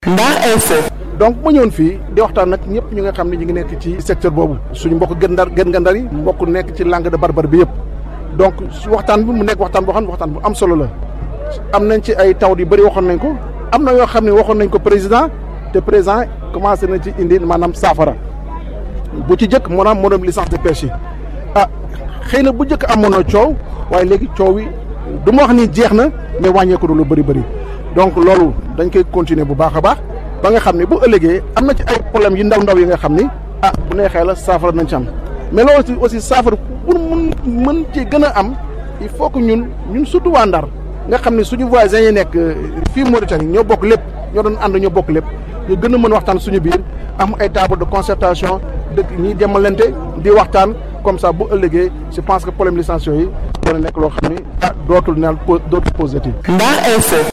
Ndar Info. donc ma ñëwoon fii di waxtaan nag ñëpp ñu nga xam ne ñu ngi nekk ci secteur boobu suñu mbokk gën ndar gën nga ndar yi mbokk nekk ci langue de barbar bi yëpp donc waxtaan bi mu nekk waxtaan boo xam ne waxtaan bu am solo la am nañ ci ay taw yu bëri waxoon nañ ko am na yoo xam ne waxoon nañ ko président te président commencé na ci indi maanaam saafara bu ci jëkk maanaam moo doon licence de pêche yi ah xëy na bu njëkk amoon na coow waaye léegi coow yi du ma wax ni jeex na mais wàññeeku du lu bëri bëri donc loolu dañ koy continuer bu baax a baax ba nga xam ne bu ëllëgee am na ci ay problème yu ndaw ndaw yi nga xam ni ah bu neexee la saafara nañ ci am mais loolu aussi aussi saafara pour mun mën ci gën a am il faut que ñun ñun surtout waa Ndar nga xam ne suñu voisins yi nekk fii Mauritanie ñoo bokk lépp ñoo doon ànd ñoo bokk lépp ñu gën a mën waxtaan suñu biir am ay table de concertation dëkk ñiy demalante di waxtaan comme ça bu ëllëgee je pense que problème licence yi dana nekk loo xam ni ah dootul neel dootul positif Ndar Info.